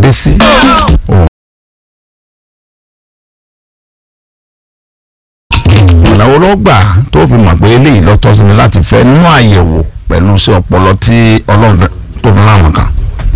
dé sí. ìnáwó ló gbà tó fi mọ̀ pé eléyìí ló tọ́ sí mi láti fẹ́ nínú àyẹ̀wò pẹ̀lú sí ọpọlọ tí ọlọ́run fẹ́- tó fún láwọn kan.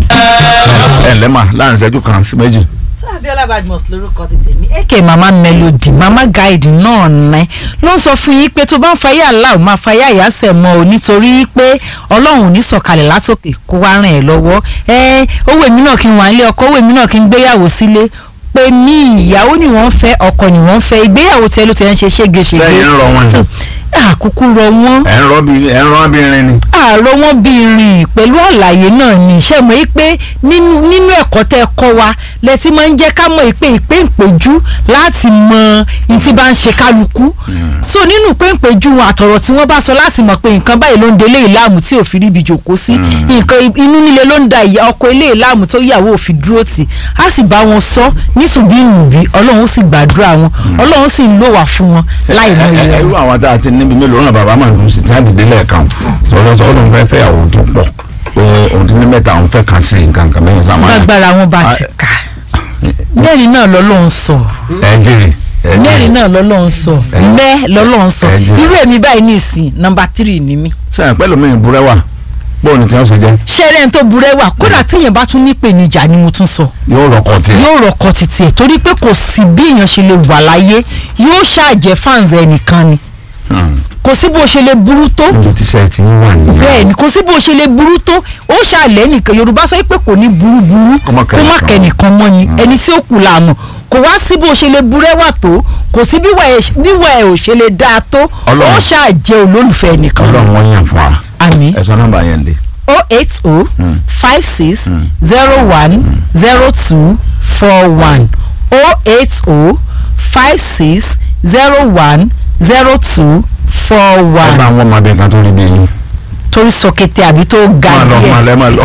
ẹ ǹlẹ́ mà láàrin ìṣẹ́jú kan sí méjì. so abiola badmus lórúkọ ti tèmi eke mama melody mama guide náà ní ló ń sọ fún yín pé tó bá ń fayé aláwọ̀ máa fayé àyàsẹ̀ mọ́ ọ nítorí pé ọlọ́run ò ní sọ̀kalẹ̀ látòkè kó wá ràn ẹ́ lọ́wọ́ ẹ owó èmi náà kí n wà nílé ọkọ owó èmi náà kí n gbéyàwó sílé pé ní ìyàwó ni wọ́n fẹ́ ọkọ ni wọ́n fẹ́ ìgbéyàwó tẹ ló ti ń ṣe ségesège sẹ́yìn ń rọ wọn ni tó àkókò rọ wọ́n ẹ̀ ń rọ́ bí ẹ̀ ń rọ́ bí irin ni. àárọ̀ wọn bí rìn pẹ̀lú àlàyé náà ni ṣe mọ̀ yí pé nínú nínú ẹ̀kọ́ tẹ́ ẹ kọ́ wa lẹ ti máa ń jẹ́ ká mọ̀ pé ìpè ìpéjú láti mọ ìtí bá ń ṣe kálukú so nínú ìpè ìpéjú àtọ̀rọ̀ tí wọ́n bá sọ láti mọ̀ pé nǹkan báyìí ló ń delé ìlàmù tí ò fi ríbi jòkó sí nǹkan inú nílé ló ń da ìyá ọkọ ilé ìlàmù tó yàwó òfin dúró tì á sì bá wọn sọ nísùnbí ìrùbí ọlọ́run sì gbàdúrà wọn ọlọ́run sì ń lò wá fún wọn láì mọ ẹ ẹ ìyẹn irú àwọn tá a ti níbi mélòó náà bàbá máa ń dùn sí tí wọ́n dìde lẹ́ẹ̀kan sọ̀rọ̀ sọ̀rọ̀ ló ń fẹ́ fẹ́ àwọn tó pọ̀ pé òun ti ní mẹ́ta òun fẹ́ kàn sí nǹkan kan mẹ́rin sáà máa gbàgbára wọn bá ti kà mẹ́rin náà lọ́lọ́run sọ ẹ jèrè ẹ jèrè. mẹ́rin náà lọ́lọ́run sọ mẹ́ lọ́lọ́run sọ Ẹ̀jẹ̀. irú èmi báyìí ní ìsìn nọmba tírì ni mí. sẹ́yìn pẹ́lú mi ìbúrẹ́wà bóun ni tí wọ́n ṣe jẹ́ ṣẹ́rẹ́ tó burẹ́ wà kódà téèyàn bá tún nípèníjà ni mo tún sọ yóò rọkọ̀ tiẹ̀. yóò rọkọ títí ẹ̀ torí pé kò sí bí èèyàn ṣe lè wà láyé yóò ṣàjẹ́ fáǹsì ẹnìkan ni kò sí bó ṣe lè burú tó níbi tí sẹ́yìn ti ń wà nìyẹn. bẹ́ẹ̀ ni kò sí bó ṣe lè burú tó ó ṣàlẹ́ nìkan yorùbá sọ pé kò ní burú burú Kó má kó má kẹ́nìkan. kẹ́nìkan mọ́ ni ẹni tí ó kù lànà kò wá sí bó ṣe lè burẹ́wà tó kò sí bíwà ẹ̀ ò ṣe lè dáa tó Ọlọ́run. ó ṣàjẹ́ olólùfẹ́ nìkan ọlọ́run wọ́n yàn fún wa. àmì ẹ sọ nọ́mbà yẹn lé. o eight o five six zero one zero two four one o eight o five six zero one zero two four ẹ bá one àwọn ọmọdé kan tó rí bí yín. torí sọkẹtẹ àbí tó ga máa lọ máa díẹ̀ lẹ máa lọ.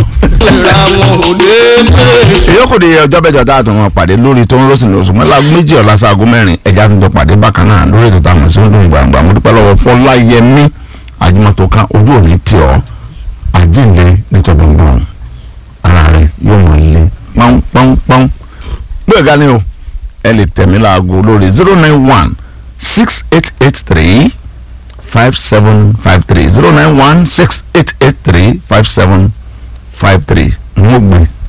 ìyókù di ọjọ́ bẹ́jọ tá a tún wọn pàdé lórí tó ń rọ́ọ̀sì lóṣù mọ́lá méjì ọ̀la sáago mẹ́rin ẹja tó jọ pàdé bákan náà lórí ètò táwọn sí ń dùn gbàngbà mo dúpẹ́ lọ́wọ́ fọláyẹmí àjùmọ̀tò kan ojú òní tì ọ́ àjíǹde nítorí gbọ̀n ara rẹ yóò mọ̀ ilé pọ́npọ́npọ́n gbé ẹ̀gá ni o ẹ lè tẹ̀mí láago lórí zero nine one six eight eight three five seven five three zero nine one six eight eight three five seven five three n ó gbé